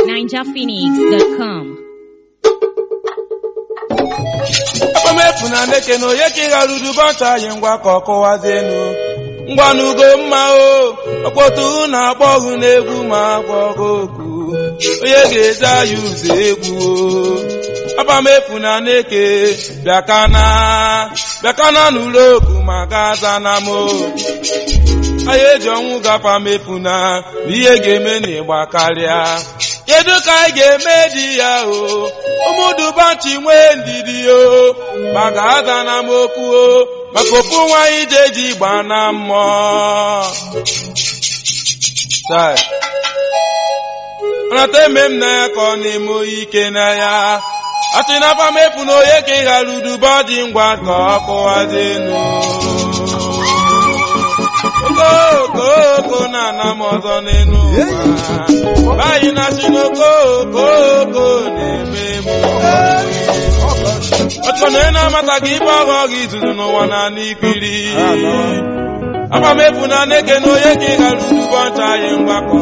ninjaphoenix.com. akpamefu na ndeke na onye ka ị ghara udubọta anyị ngwa ka ọ kọwazienu ngwanugo mma o ọkpọtụ na akpọ ọhụ n'egwu ma akpọ ọgụ okwu onye ga-eje anyị ụzọ egwu o akpamefu na ndeke bịakana bịakana n'ụlọ okwu ma gaza na mo anyị eji ọnwụ gafa mefu na n'ihe ga-eme n'ịgba karịa kedu ka anyị ga-eme di ya o ụmụdubachi nwee ndidi o maka aza na m okwu o maka ofu nwaanyị je ji gba na mmụọ Chai. nrata eme m na ya ka ọ na-eme oyi ike na ya atụ na afa mefu na onye ka ị ghara uduba dị ngwa ka ọ kụwazi enu okoko na-ana m ọzọ n'elu ụwa anyị na-achị n'okoko na-eme m ọchọ na ị na-amataghị ibe ọghọ gị izuzu n'ụwa na n'ikiri agbamefu na neke na onye ka ị ghara udubọ ncha anyị mgbakọ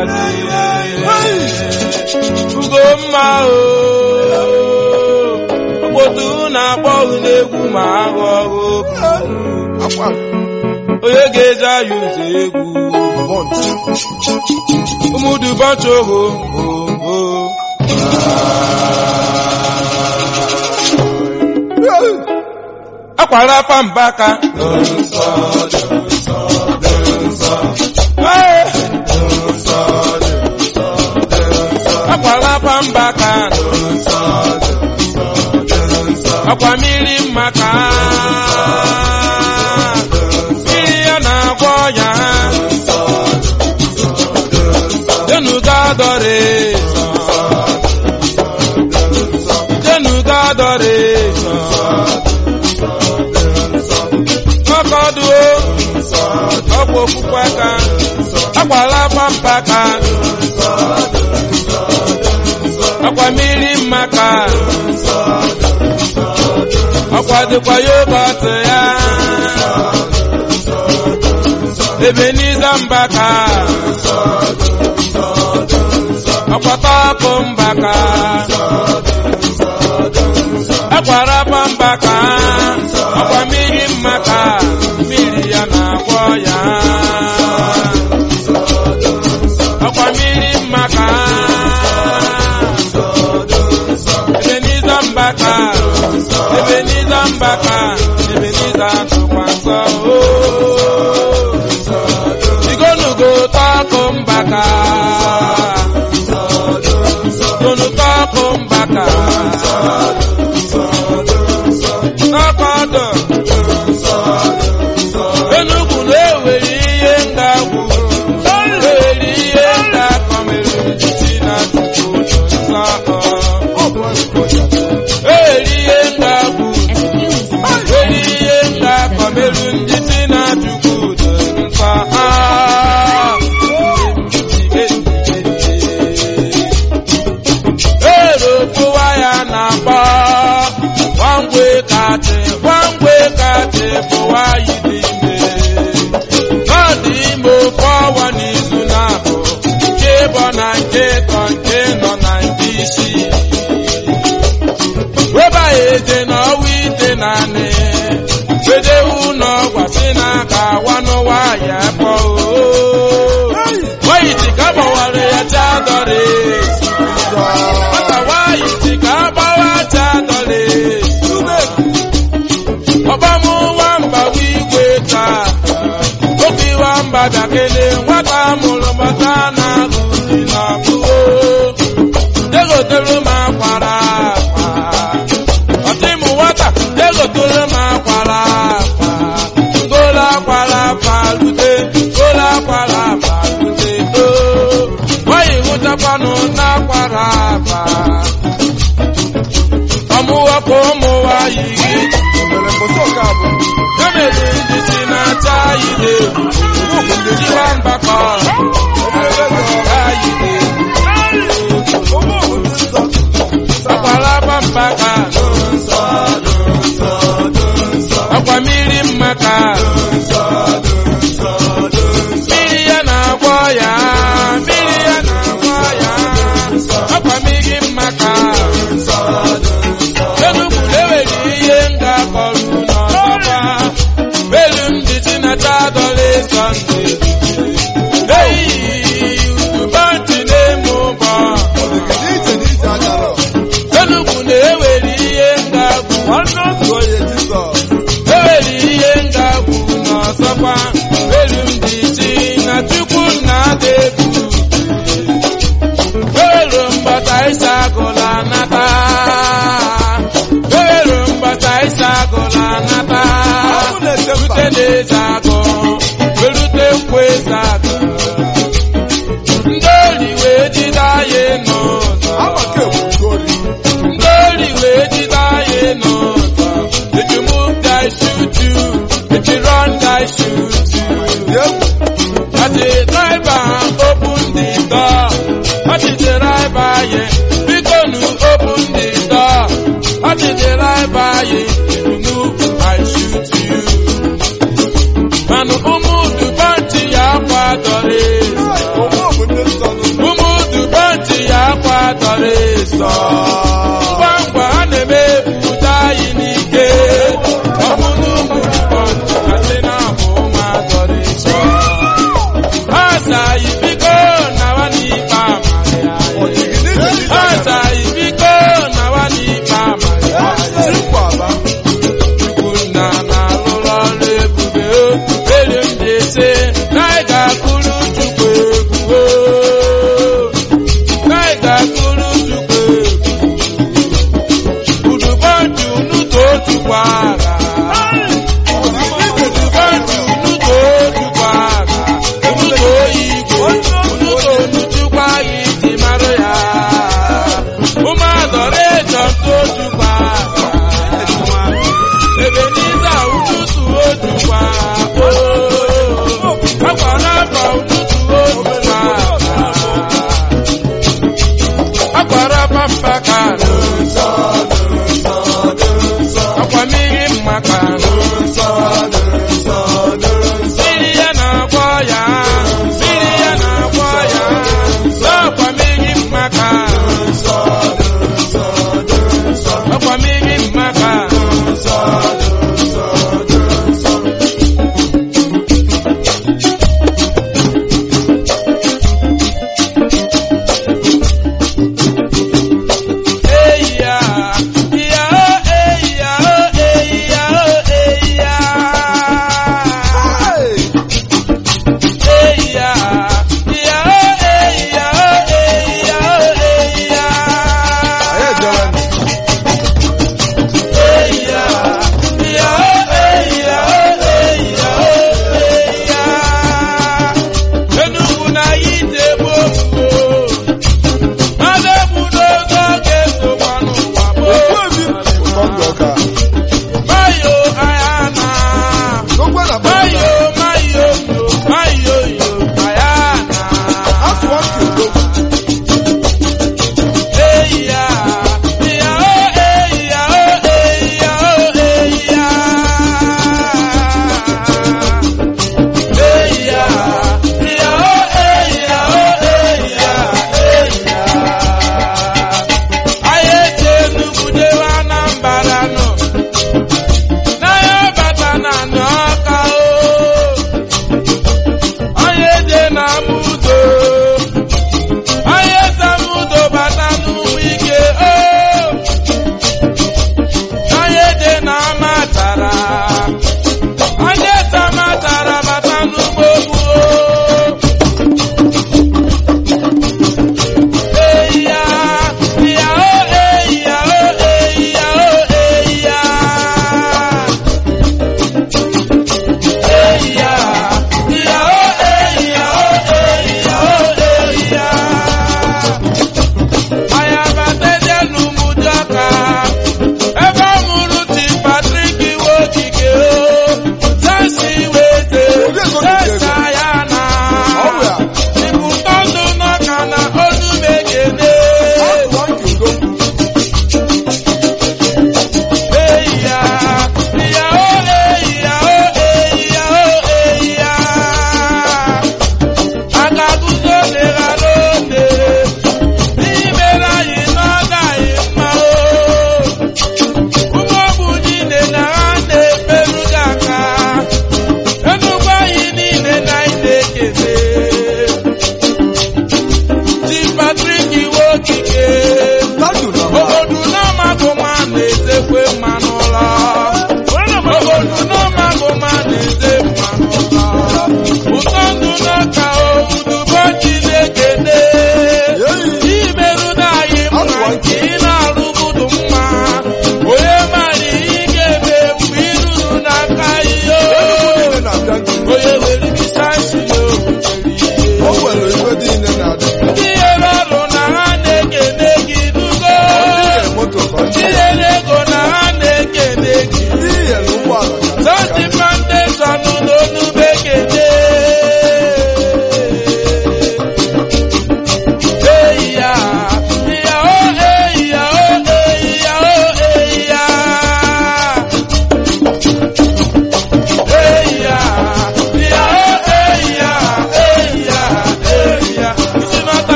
ugo mma o okpotu na-akpọ ọhụ n'egwu ma aghọ ọghụ onye ga-eje anyị ụzọ egwu ụmụdubọcha oho oho akwara afa mbaka akwara afa mbaka akwa mmiri mmaka mmiri ya na-agwọ ọnya jenuga dọrị jenuga dọrị ọkọdụo ọkwa okwukwe aka akwala pampaka akwa mmiri mmaka ọkwa dịkwa yogọt ya ebe n'iza mbaka ọkwata ọkụ mbaka akwara pa mbaka ọkwa mmiri mmaka mmiri ya na-agwọ ya ọkwa mmiri mmaka ebe n'iza mbaka ebe n'iza mbaka ebe n'iza tụkwa nsọ ooo igonugo tọkụ mbaka gonu tọkụ mbaka n'ọkọdụ enugwu na-ewere ihe ngagwu ewere ihe ngakọmere si na tupu nsọ ewere ihe ngagwu ewere ihe ngakọmere ndị si na tupu nsọ erokowa ya na-akpọ gwangwe kachi gwangwe kachi bụwa yi dị ime ọ dị ime ofe ọnwa n'izu na-abụ nke bụ na nke tọ nke nọ na nke isi weba ya eje n'ọwa ite naanị wedewu n'ọgwasị na aka awa n'ụwa ya kpọ wayiti ka gbawara ya chadọrị nwata wayiti ka agbawa chadọrị ọbamụ nwamba wigwe taa oge nwamba bịakele nwata mụrụ mata na agụzi na abụọ degotere m akwara akwa ọtịmụ nwata degotere m akwara akwa gola akwara akwa rute gola akwara akwa rute too nwanyị hụchakwanụ n'akwara akwa ọmụwapụ ụmụ nwanyị emere ndị si na-acha anyị na-egwu jiwa mgbakọ anyị na-egwu akwara mbaka akwa mmiri mmaka mmiri ya na-agwọ ya mmiri ya na-agwọ ya na-eze agụ werute nkwa eze agụ ndị ori wee jide anyị n'ụzọ Amaka ewu ngoli. ndị ori wee jide anyị n'ụzọ if you move I shoot you if you run I shoot you Egwu. As the driver open the door, what is the driver yeah? We gonna open the door. What is the driver yeah? If you move, I shoot you. Man, umudu banti ya kwadore. Ụmụ bụ ndị nsọ nụ. Umudu banti ya kwadore sọ. Ngwa ngwa a na-eme pụta anyị n'ike. Ọmụnụ umudu banti kasị na-abụ ụmụazọrị sọ. Asa ibiko na wani pa Maria. Ọdịgị n'ije n'ije anya. Asa ibiko na wani pa Maria. Chikwa aba. Chukwu nna na-alụrụ ọrụ ebube o. Elu ndị ise na ị ga-akụrụ Chukwu egwu o. Na ị ga-akụrụ Chukwu egwu.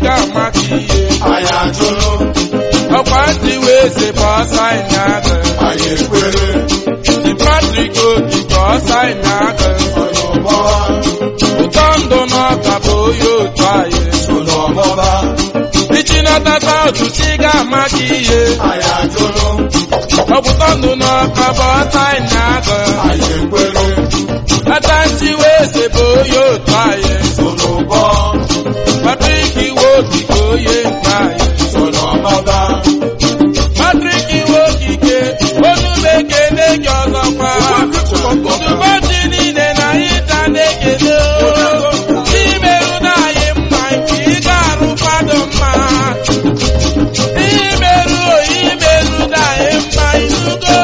ga-amaka ihe anyị ajụrụ ọkwa ntị wee zebe ọsọ anyị aga anyị ekwere St. Patrick okike ọsọ anyị aga ọnụbọ ụtọ ndụ n'ọka bụ onye otu anyị ọnụbọba ichinatata ọtụtụ ga-amaka ihe anyị ajụrụ ọpụtọ ndụ n'ọka bụ ọsọ anyị aga anyị ekwere ata ntị wee zebe onye otu anyị ọnụbọ Patrick iwe okike onye nke anyị ọnụbọba Patrick iwe okike onu na-ekene gị ọzọkwa ụbọchị niile na ịta na-ekene imerụ na anyị mma nke ị ga-arụ fado mma imerụ imerụ na anyị mma inugo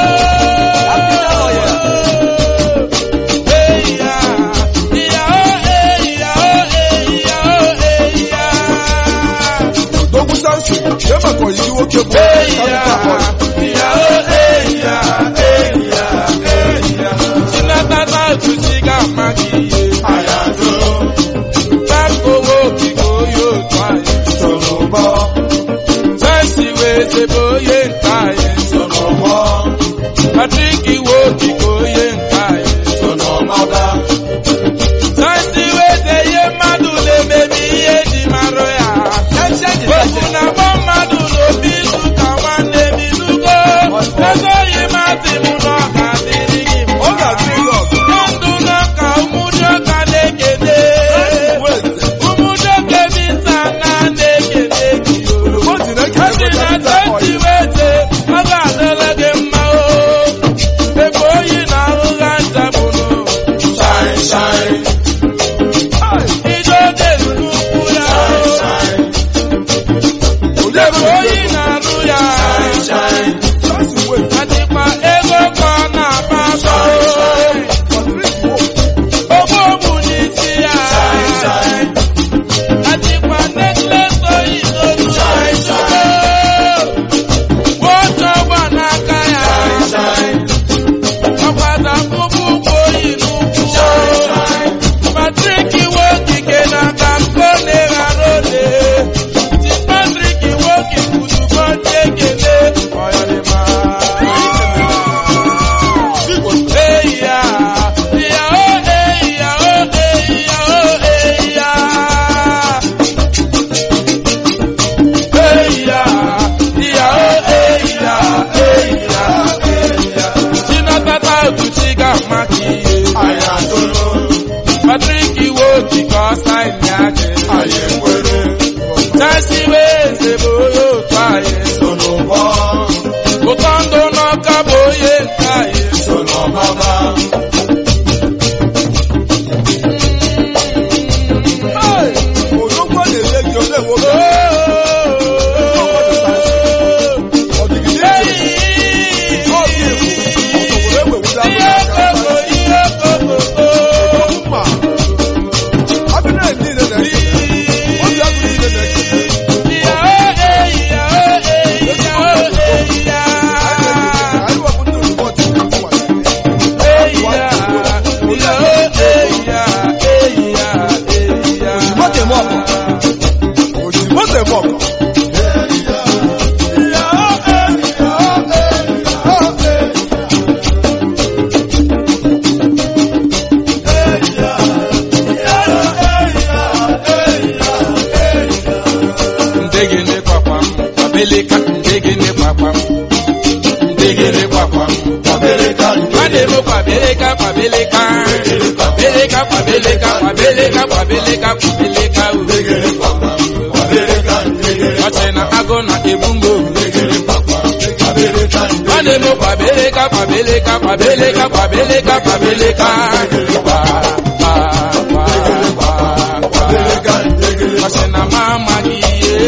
Eya, iya, oh, eya, oh, eya, oh, eya. Dogu Samson, ṣé màkàn yìí nwoke bụ Eya, iya, oh, eya, eya, eya. Chinatata otuchi ga-ama gị ihe. anyị ajụrụ Takowo okike onye otu anyị. ọnụbọ Chelsea wee zebe onye nke anyị. ọnụbọ Patrick iwe okike onye nke anyị. ọnụbọba Chelsea wee ze ihe mmadụ na-emebi ihe ji marụ ya. Okwu na-agba mmadụ n'obi izu ka nwanne m izugo. Ezoghị masị m na ọ ga-adịrị gị ọ mma. ga-adịrị gị ọgụ ndụ n'ọka ụmụnyoka na-ekele weze ụmụnyoke bisa na na-ekele gị o ji na-ekele Asị na dọkịta teti ọyị wete ọ ga-adịrị gị mma o ebe oyi na ahụha ntabụnụ shine shine ije oge nnukwu ya o ebe oyi na-arụ ya shine Samson weze adịkwa ego ka ọ na-aba aba Patrick Wo ogbu ogbu n'isi ya shine Adịkwa necklace oyi n'olu Nwoke ọgba n'aka ya ọkwada mkpụkpụ ụkwụ oyi n'ụkwụ Patrick iwe okike n'aka mkpo na-eghara ole Ti Patrick iwe okike ozugbo ndị ekele ọyọrịma Eyi ya, iya o eyi ya o eyi ya o eyi ya Eya, iya o eya, eya, eya. Chinatata Otuchi ga-ama ka ihe. anyị ajụrụ Patrick iwe okike ọsa ịnị ajị. anyị ekwere Chelsea wee zebe onye otu anyị. ọnụbọ Ụtọ ndụ n'ọka bụ onye nke anyị. ọnụbọba odogwu a na-ele gị ole nwoke ọ dịghị n'iche ọ dị egwu ọtọ were ewewula Ihe okoko, ihe okoko. mma abịa niile na-ekele obi agụ niile na-ekele Iya o eya, eya o eya. anyị wepụ ndị ozugbo ọchịchị nwa ozugbo tem ọkọ ndegene kwakwam kwabeleka ndegene kwakwam ndegene kwakwam nwanemo kwabeleka kwabeleka kwabeleka kwabeleka kwabeleka kwabeleka kwabeleka ọchị na agụ na egbumbo nwanemo kwabeleka kwabeleka kwabeleka kwabeleka kwabeleka kwa kwa kwa kwa kwa ọchị na mama gị ihe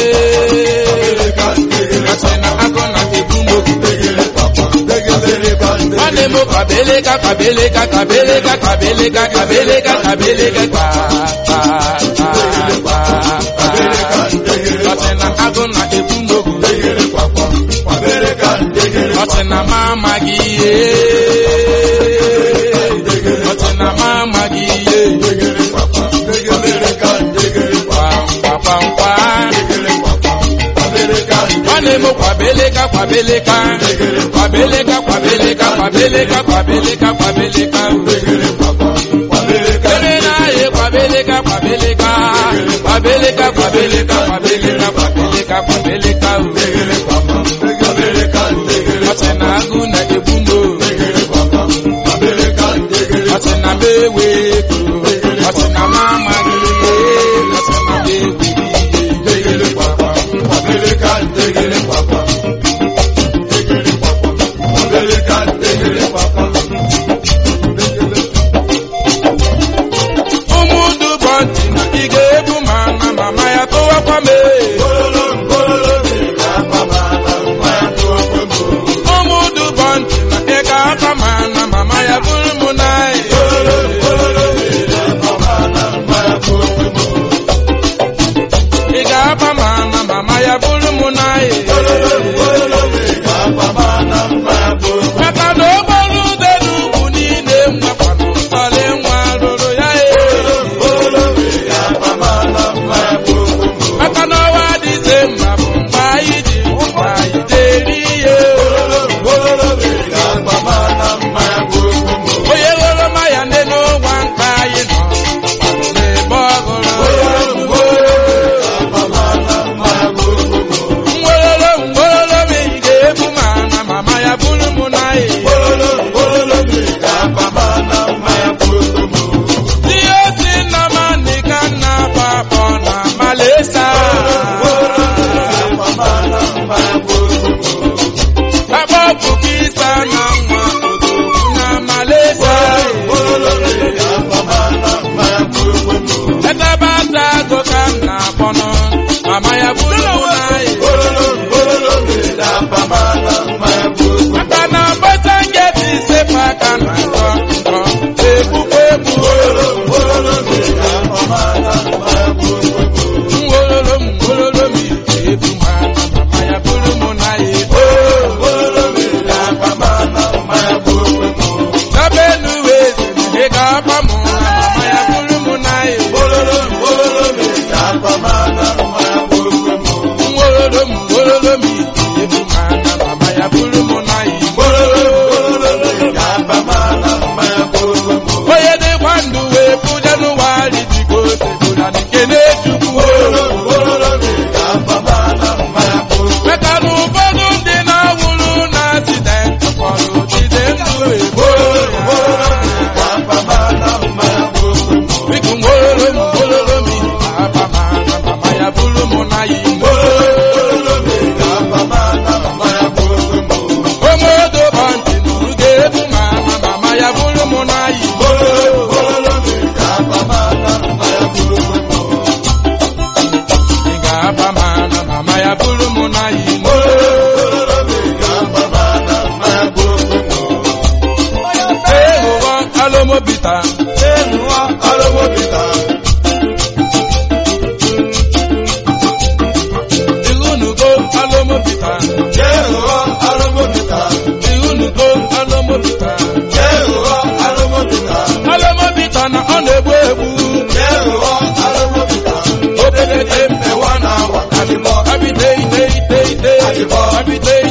ọchị na agụ na egbumbo nwanne m kwabeleka kwabeleka kwabeleka kwabeleka kwabeleka kwabeleka kwa kwa kwa kwa kwa ọchị na agụ na egbumbo ọchị na mama gị ihe ọchị na mama gị ihe kwa kwa kwa kwa ọ na-eme kwabeleka kwabeleka kwabeleka kwabeleka kwabeleka kwabeleka kwabeleka ere na-ayị kwabeleka kwabeleka kwabeleka kwabeleka kwabeleka kwabeleka kwabeleka ọsị na agụ na-egbu m ọsị na m ewe ego ọsị na m amaghị ihe ọsị na m ewe ụmụ dụbọ ntị na ị ga-ebu ma na mama ya tụwakwa m ee. ụmụ dụbọ ntị na ị ga-akpa ma na mama ya bụrụ m n'anyị ị ga-akpa ma na mama ya bụrụ m n'anyị maka na okporo ụzọ n'ugwu niile nwekwa n'ụsọlị nwa rụrụ ya ee maka na ọwa dịze mma bụ mgbe anyị ji mgbe anyị deri ihe onye ghọrọ maya ndị n'ụgwa nka anyị nọ n'ebe ọgụrụ ngwololo ngwololo m ị ga-ebu ma na mama ya bụrụ m n'anyị ihe osi nna m anị ka nna akpọ na malesa akpọ ọkụkọ isa na nwa odogwu na malesa ebe ata agụ ka m na-akpọnụ mama ya bụrụ m n'anyị maka na bọta ngeti isepa aka na nkọ nkọ egbukwa egbu ngwololo m ngwololo m iji ebu ma na mama ya bụrụ m n'anyị ebe enuwe ị ga-akpa m na mama ya bụrụ m n'anyị ngwololo m ngwololo m iji ebu ma na mama ya bụrụ m n'anyị onye dịkwa ndụ wee bụ jenụwarị dịka otebụla nke na-echukwu maka na ụfọdụ ndị na-awụrụ na asidenti kpọrọ jide ndụ ebo biko ngwololo m ngwololo m iji aba ma na mama ya bụrụ m n'anyị omodo bụ ntị nụrụ ga-ebu ma na mama ya bụrụ m n'anyị ị ga-aba ma na mama ya bụrụ m n'anyị ehụghọ alomobita ihunugo alomobita ihunugo alomobita alomobita na ọ na-egbu egbu obelete mmewa na awa abide ide ide ide abide